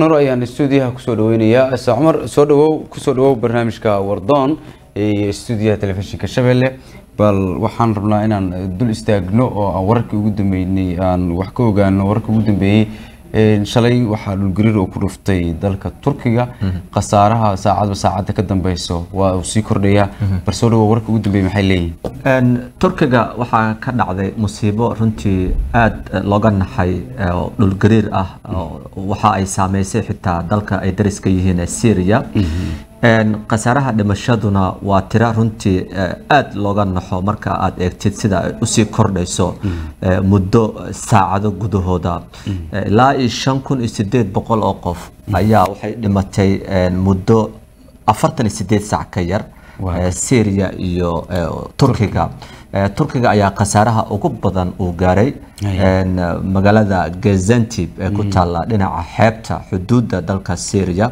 nor ayaan stuudiyaha kusoo dhaweynayaa sa cumar soo dhawow kusoo dhawow barnaamijka wardoon ee stuudiyaha telefishinka shabeelle bal waxaan rabnaa inaan dul istaagno oo aan wararkii ugu dambeynay aan wax ka ogaano wararkii ugu dambeeyey shalay waxaa dhulgariir oo ku dhuftay dalka turkiga khasaaraha saacadba saacadda ka dambeyso waa uu sii kordhayaa bal soo dhawow wararkii ugu dambeeyey maxay leeyihin turkiga waxaa ka dhacday musiibo runtii aada looga naxay oo dhulgariir ah waxa ay saameysay xitaa dalka ay dariska yihiin syria khasaaraha dhimashaduna waa tira runtii aada looga naxo marka aada eegtid sida ay usii kordhayso muddo saacado gudahooda ilaa iyo shan kun iyo sideed boqol oo qof ayaa waxay dhimatay muddo afartan iyo sideed saac ka yar syria iyo turkiga turkiga ayaa khasaaraha ugu badan uu gaaray magaalada gazantib ee ku taalla dhinaca xeebta xuduudda dalka syria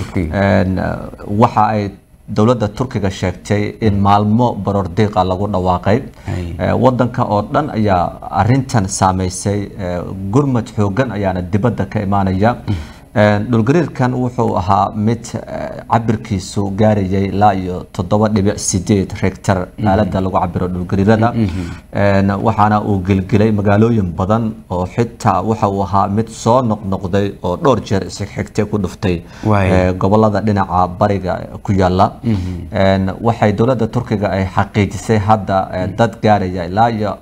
waxa ay dowladda turkiga sheegtay in maalmo baroordiiqa lagu dhawaaqay wadanka oo dhan ayaa arintan saameysay gurmad xoogan ayaana dibadda ka imaanaya dhulgariirkan wuxuu ahaa mid cabirkiisu gaarayay ilaa iyo toddoba dhibic sideed regtar aalada lagu cabiro dhulgariirada waxaana uu gelgelay magaalooyin badan oo xitaa waxa uu ahaa mid soo noqnoqday oo dhowr jeer isxigxigtay ku dhuftay gobolada dhinaca bariga ku yaala waxay dowladda turkiga ay xaqiijisay hadda dad gaaraya ilaa iyo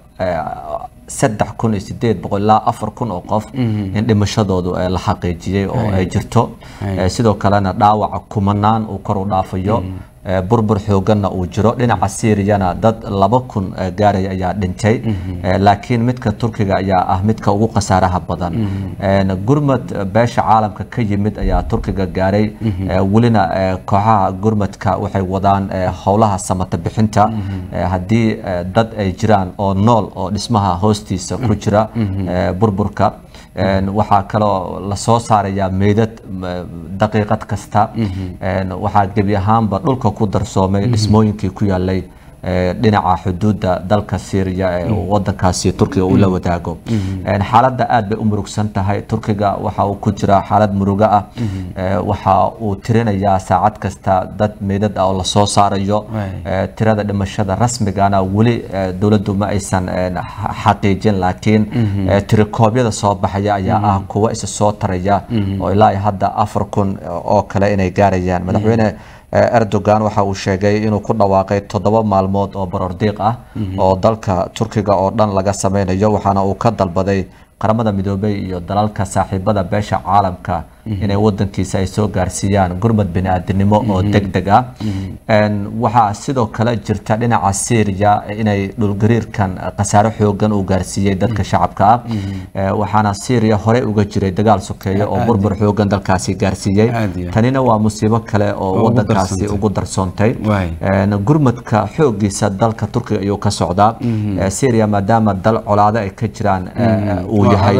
saddex kun iyo sideed boqol ilaa afar kun oo qof in dhimashadoodu la xaqiijiyey oo ay jirto sidoo kalena dhaawaca kumanaan uu kor u dhaafayo burbur xooganna uu jiro dhinaca syriana dad laba kun gaaraya ayaa dhintay laakiin midka turkiga ayaa ah midka ugu khasaaraha badan gurmad beesha caalamka ka yimid ayaa turkiga gaaray welina kooxaha gurmadka waxay wadaan howlaha samata bixinta haddii dad ay jiraan oo nool oo dhismaha hoostiisa ku jira burburka waxaa kaloo lasoo saarayaa meydad daqiiqad kasta waxaa gebi ahaanba dhulka ku darsoomay dhismooyinkii ku yaalay dhinaca xuduudda dalka syria ee wadankaasi turkiga uu la wadaago xaaladda aad bay u murugsan tahay turkiga waxa uu ku jira xaalad murugo ah waxa uu tirinayaa saacad kasta dad meydad ah oo lasoo saarayo tirada dhimashada rasmigana weli dowladdu ma aysan xaqiijin laakiin tirikoobyada soo baxaya ayaa ah kuwa isa soo taraya oo ilaa hadda afar kun oo kale inay gaarayaan madaxweyne erdogan waxa uu sheegay inuu ku dhawaaqay toddoba maalmood oo baroordiiq ah oo dalka turkiga oo dhan laga sameynayo waxaana uu ka dalbaday qaramada midoobey iyo dalalka saaxiibada beesha caalamka inay wadankiisa ay soo gaarsiiyaan gurmad bini-aadinimo oo deg deg ah waxaa sidoo kale jirta dhinaca syria inay dhulgariirkan khasaare xoogan uu gaarsiiyey dadka shacabka ah waxaana syria horey uga jiray dagaal sokeeye oo burbur xoogan dalkaasi gaarsiiyey tanina waa musiibo kale oo wadankaasi ugu darsoontay gurmadka xoogiisa dalka turkiga ayuu ka socdaa syria maadaama dal colaado ay ka jiraan uu yahay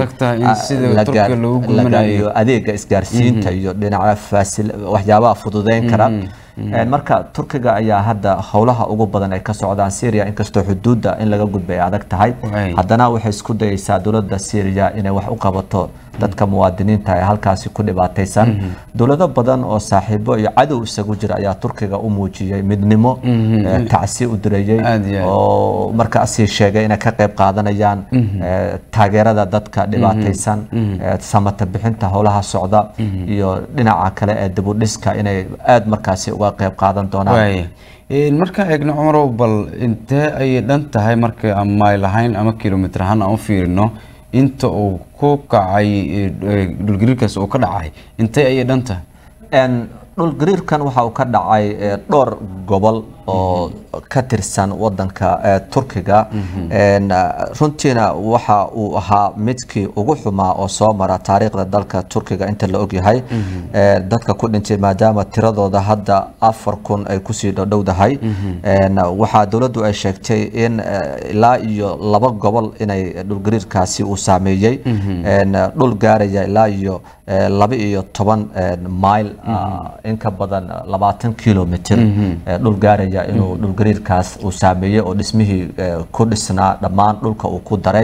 lagayo adeega isgaarsiinta iyo dhinaca faasil waxyaabaha fududeyn kara marka turkiga ayaa hadda howlaha ugu badan ay ka socdaan syria inkastoo xuduudda in laga gudba ay adag tahay haddana waxay isku dayeysaa dowladda syria inay wax u qabato dadka muwaadiniinta ee halkaasi ku dhibaataysan dowlado badan oo saaxiibo iyo cadow isagu jira ayaa turkiga u muujiyey midnimo tacsi u direeyey oo markaasi sheegay inay ka qayb qaadanayaan taageerada dadka dhibaataysan samata bixinta howlaha socda iyo dhinaca kale ee dibudhiska inay aada markaasi uga qayb qaadan doonaan markaan eegno cumarow bal intee ayay dhan tahay marka aan mayl ahayn ama kilomitr ahaan aan u fiirino inta uu ku kacay dhulgariirkaas uu ka dhacay intee ayay dhan tahay dhulgariirkan waxa uu ka dhacay dhowr gobol oo ka tirsan wadanka turkiga runtiina waxa uu ahaa midkii ugu xumaa oo soo mara taariikhda dalka turkiga inta la ogyahay dadka ku dhintay maadaama tiradooda hadda afar kun ay kusii dhowdhowdahay waxaa dowladdu ay sheegtay in ilaa iyo laba gobol inay dhulgariirkaasi uu saameeyey dhul gaaraya ilaa iyo laba iyo toban mile in ka badan labaatan kilomitr dhul gaaraya sheegaya inuu dhulgariirkaas uu saameeyey oo dhismihii ku dhisnaa dhammaan dhulka uu ku daray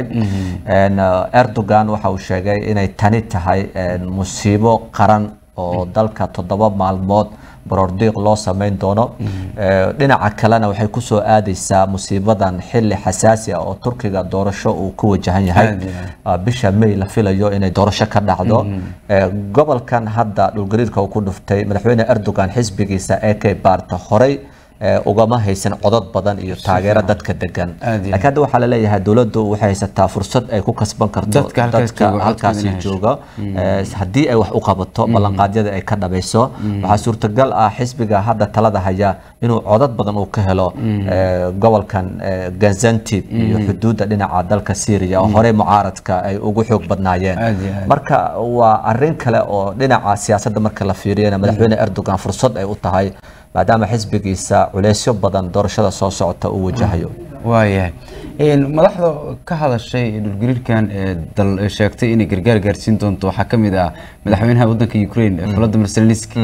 erdogan waxa uu sheegay inay tani tahay musiibo qaran oo dalka toddoba maalmood baroordiiq loo samayn doono dhinaca kalena waxay kusoo aadeysaa musiibadan xili xasaasi ah oo turkiga doorasho uu ku wajahan yahay bisha may la filayo inay doorasho ka dhacdo gobolkan hadda dhulgariirka uu ku dhuftay madaxweyne erdogan xisbigiisa ee kay baarta horey ugama haysan codod badan iyo taageero dadka degan laakiin hadda waxaa laleeyahay dowladdu waxay haysataa fursad ay ku kasban karto dadka halkaasi jooga haddii ay wax u qabato ballanqaadyada ay ka dhabayso waxaa suurtagal ah xisbiga hadda talada haya inuu codod badan uu ka helo gobolkan gazantib iyo xuduudda dhinaca dalka syria oo horey mucaaradka ay ugu xoog badnaayeen marka waa arin kale oo dhinaca siyaasadda marka la fiiriyana madaxweyne erdogan fursad ay u tahay maadaama xisbigiisa culeysyo badan doorashada soo socota uu wajahayo waayahay madaxda ka hadashay dhulgariirkan dal sheegtay inay gargaar gaarsiin doonto waxaa ka mid ah madaxweynaha waddanka ukraine volodymyr zelensky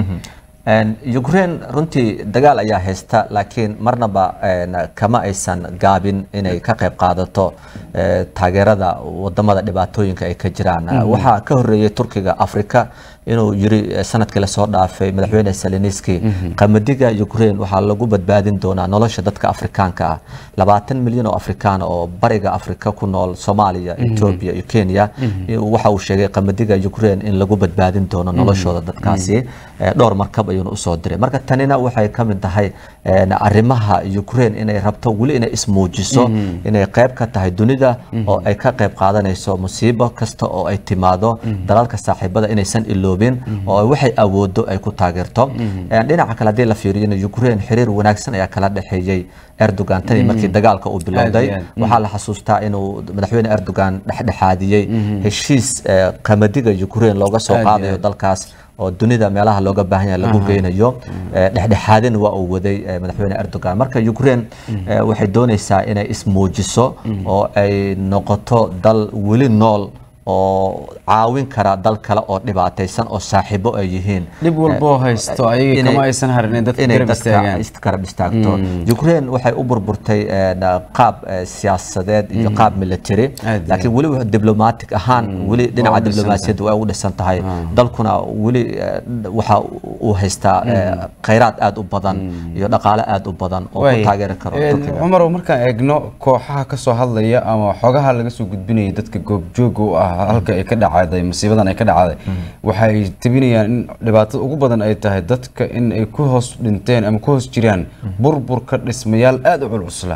ukraine runtii dagaal ayaa haysta laakiin marnaba kama aysan gaabin inay ka qayb qaadato taageerada wadamada dhibaatooyinka ay ka jiraan waxaa ka horeeyey turkiga africa inuu yiri sanadkii lasoo dhaafay madaxweyne seleniski qamadiga ukraine waxaa lagu badbaadin doonaa nolosha dadka afrikaanka ah labaatan milyan oo afrikaan oo bariga afrika ku nool soomaaliya ethiopia iyo kenya waxa uu sheegay qamadiga ukraine in lagu badbaadin doono noloshooda dadkaasi dhowr markab ayuuna usoo diray marka tanina waxay ka mid tahay arrimaha ukraine inay rabto weli inay ismuujiso inay qayb ka tahay dunida oo ay ka qayb qaadanayso musiibo kasta oo ay timaado dalalka saaxiibada inaysan iloobin oo waxay awoodo ay ku taageerto dhinaca kale haddii la fiiriyana ukraine xiriir wanaagsan ayaa kala dhexeeyey erdogan tani markii dagaalka uu bilowday waxaa la xasuustaa inuu madaxweyne erdogan dhexdhexaadiyey heshiis qamadiga ukraine looga soo qaadayo dalkaas oo dunida meelaha looga baahan yahay lagu geynayo dhexdhexaadin waa uu waday madaxweyne erdogan marka ukraine waxay doonaysaa inay ismuujiso oo ay noqoto dal weli nool oo caawin kara dal kale oo dhibaataysan oo saaxiibo ay yihiin dhib walboo haysto ayaga kama aysan harin in dadka garab istaagaan garab istaagto ukraine waxay u burburtay qaab siyaasadeed iyo qaab military laakiin weli diblomatic ahaan weli dhinaca diblomaasiyadda way u dhisan tahay dalkuna weli waxa uu haystaa khayraad aada u badan iyo dhaqaale aada u badan oo ku taageeri karo cumar markaan eegno kooxaha kasoo hadlaya ama xogaha laga soo gudbinaya dadka goobjooga u ah halka ay ka dhacday musiibadan ay ka dhacday waxay tabinayaan in dhibaatada ugu badan ay tahay dadka in ay ku hoos dhinteen ama ku hoos jiraan burburka dhismayaal aada u culcusla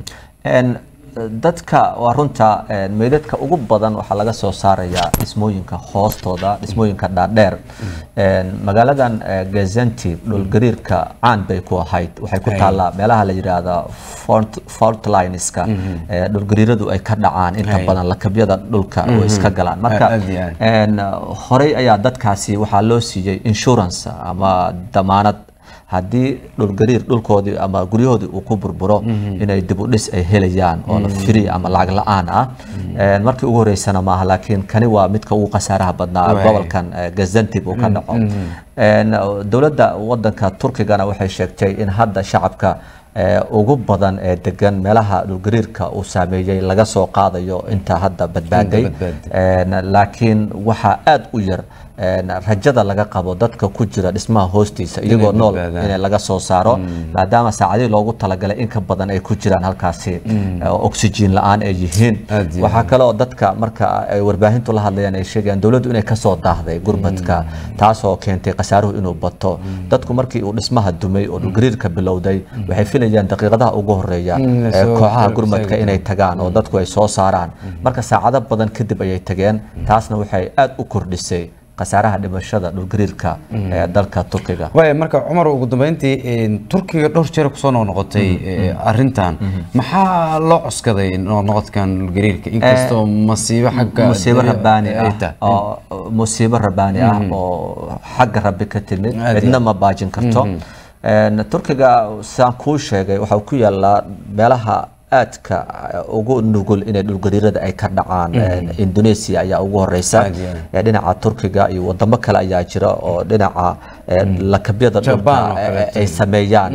dadka waa runta meydadka ugu badan waxaa laga soo saarayaa dhismooyinka hoostooda dhismooyinka dhaadheer magaaladan gazanti dhulgariirka caan bay ku ahayd waxay ku taallaa meelaha la yidhaahda faultlineska dhulgariiradu ay ka dhacaan inta badan lakabyada dhulka oo iska galaan marka horey ayaa dadkaasi waxaa loo siiyey insurance ama damaanad haddii dhulgariir dhulkoodii ama guryahoodii uu ku burburo inay dib u dhis ay helayaan oo la firi ama lacag la-aan ah markii ugu horeysana maaha laakiin kani waa midka ugu khasaaraha badnaa gobolkan gazantib uu ka dhaco dowladda wadanka turkigana waxay sheegtay in hadda shacabka ugu badan ee degan meelaha dhulgariirka uu saameeyey laga soo qaadayo inta hadda badbaaday laakiin waxaa aada u yar rajada laga qabo dadka ku jira dhismaha hoostiisa iyagoo nool in laga soo saaro maadaama saacadihii loogu talagalay in ka badan ay ku jiraan halkaasi oxygen la-aan ay yihiin waxaa kaloo dadka marka ay warbaahintu la hadlayaan ay sheegayaan dowladdu inay kasoo daahday gurmadka taasoo keentay khasaaruhu inuu bato dadku markii uu dhismaha dumay oo dhulgariirka bilowday waxay filayaan daqiiqadaha ugu horeeya kooxaha gurmadka inay tagaan oo dadku ay soo saaraan marka saacado badan kadib ayay tageen taasna waxay aada u kordhisay khasaaraha dhimashada dhulgariirka ee dalka turkiga waaya marka cumar ugu dambeyntii turkiga dhowr jeer kusoo noqnoqotay arintan maxaa loo cuskaday noqnoqodkan dhulgariirka inkastoo masiibo xagga musiibo rabbaani ah oo musiibo rabbaani ah oo xagga rabbi ka timid cidna ma baajin karto turkiga saan kuu sheegay waxaa ku yaallaa meelaha aadka ugu nugul inay dhulgariirada ay ka dhacaan indonesia ayaa ugu horeysa dhinaca turkiga iyo wadamo kale ayaa jira oo dhinaca lakabyada Japan oo dhulka kaleeto. ay sameeyaan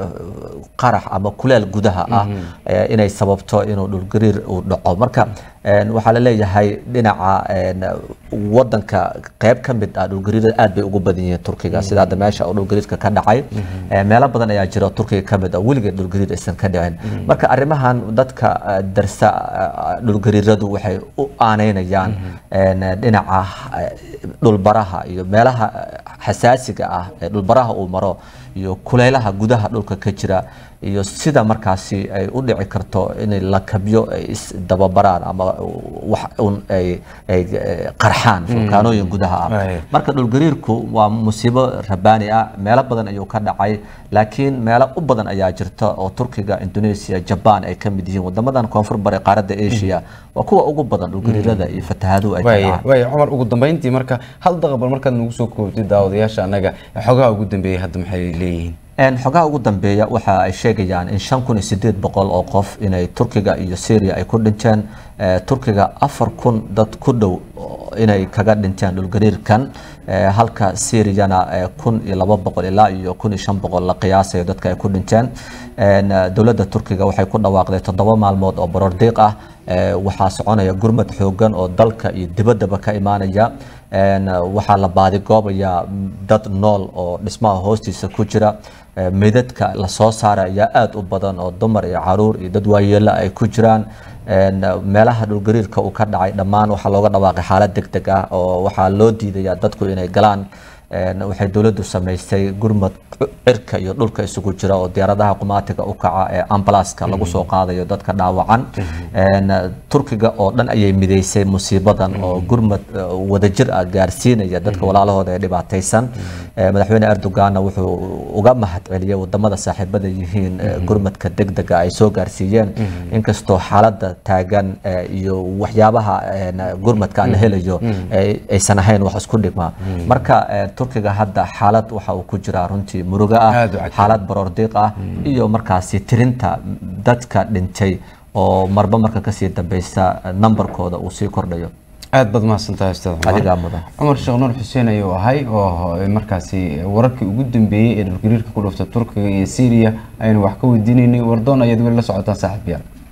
qarax ama kuleel gudaha ah eh, inay sababto inuu dhulgariir uu dhaco marka eh, waxaa la leeyahay dhinaca eh, wadanka qeyb ka mid ah dhulgariirada aad bay ugu badan yihiin turkiga sida hadda meesha oo dhulgariirka ka dhacay Eh, meelo badan ayaa jira oo turkiga ka mid ah weligeed dhulgariir aysan ka dhicin marka arrimahan dadka eh, darsa eh, dhulgariiradu waxay u aaneynayaan en, dhinaca eh, dhulbaraha iyo meelaha eh, xasaasiga ah ee dhulbaraha uu maro iyo kuleylaha gudaha dhulka ka jira iyo sida markaasi ay u dhici karto inay lakabyo ay isdababaraan ama wax un ay ay eh, qarxaan fulkaanooyin gudaha ah Right. marka dhulgariirku waa musiibo rabaani ah meelo badan ayuu ka dhacay laakiin meelo u badan ayaa jirta oo turkiga indonesia jaban ay ka mid yihiin wadamadan koonfur bari qaaradda asia waa kuwa ugu badan dhulgariirada iyo fatahaduhu ay ka waaya dhacaan waaya cumar ugu dambeyntii marka hal daqabal markaad nagu soo koobtay daawadayaasha annaga xogaha ugu dambeeyay hadda maxay leeyihiin Een, xogaha ugu dambeeya waxa ay sheegayaan in shan kun iyo sideed boqol oo qof inay turkiga iyo syria ay ku dhinteen Eh, turkiga afar kun dad ku dhow oo inay kaga dhinteen dhulgariirkan Eh, halka syriana eh, kun iyo laba boqol ilaa iyo kun iyo shan boqol la qiyaasayo dadka ay ku dhinteen Een, eh, dowladda turkiga waxay ku dhawaaqday toddoba maalmood oo borordiiq ah Eh, waxaa soconaya gurmad xoogan oo dalka iyo dibaddaba ka imaanaya Een, eh, waxaa la baadigoobayaa dad nool oo dhismaha hoostiisa ku jira Eh, meydadka la soo saara ayaa aad u badan oo dumar iyo caruur iyo dad waayeelo ay ku jiraan Een, eh, meelaha dhulgariirka uu ka dhacay dhammaan waxaa looga dhawaaqay xaalad deg deg ah oo waxaa loo diidayaa dadku inay galaan Een, waxay dowladdu samaysay gurmad cirka iyo dhulka isugu jira oo diyaaradaha qumaatiga u kaca ee ambalaska lagu soo qaadayo dadka dhaawacan Een, eh, turkiga oo dhan ayay mideysay musiibadan oo gurmad eh, wadajir ah gaarsiinaya dadka walaalahooda ee dhibaataysan Eh, madaxweyne erdoganna wuxuu uga mahadceliyey wadamada saaxiibada yihiin eh, gurmadka degdega ay soo gaarsiiyeen inkastoo xaalada taagan eh, iyo waxyaabaha een, gurmadka la helayo ay- aysan ahayn wax isku dhigma marka eh, turkiga hadda xaalad waxa uu ku jiraa runtii muruga ah Aad u cajiib. xaalad baroordiiq ah iyo markaasi tirinta dadka dhintay oo marba marka kasii dambeysa eh, nambarkooda uu sii kordhayo aad baad mahadsantahay ustaad cumar adigaa mudan cumar sheekh nuur xuseen ayuu ahay oo markaasi wararkii ugu dambeeyey ee dhulgariirka ku dhufta turkiga iyo syria aynu wax ka weydiinaynay wardoon ayaad weli la socotaan saaxiibayaal